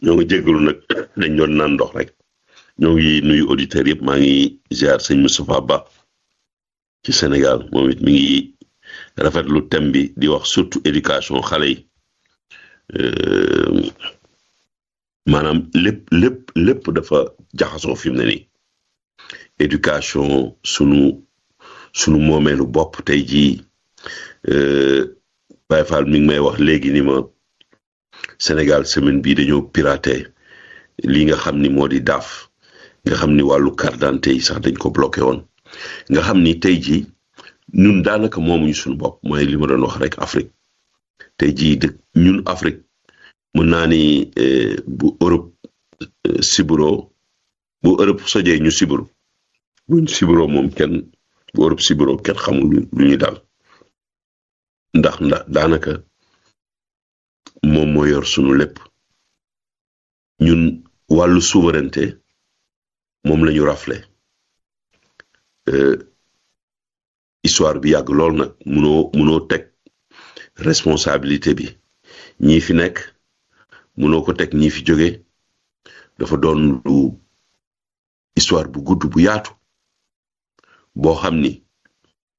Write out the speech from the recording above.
ñoo ngi jégalu nag dañ doon naan ndox rek ñoo ngi nuyu auditeurs yëpp maa ngi ziar sëñ Moustapha Ba ci Sénégal moom it mi ngi rafetlu thème bi di wax surtout éducation xale yi maanaam lépp lépp lépp dafa jaxasoo fi mu ne nii éducation sunu sunu moomeelu bopp tey jii Baye Fall mi ngi may wax léegi ni ma Sénégal semaine bii dañoo piraté li nga xam ni moo di daaf nga xam ni wàllu carte d'identité yi sax dañ ko bloqué woon nga xam ni tey jii ñun daanaka moomuñu suñu bopp mooy li ma doon wax rek Afrique tey jii dëkk ñun Afrique mën naa ni bu Europe siburo bu Europe sojee ñu siburo buñ siburo moom kenn bu Europe siburo kenn xamul lu ñu daal ndax ndax daanaka moom moo yor sunu lépp ñun wàllu souveraineté moom la ñu rafle histoire bi yàgg lool nag munoo munoo teg responsabilité bi ñii fi nekk munoo ko teg ñii fi jóge dafa doon lu histoire bu gudd bu yaatu boo xam ni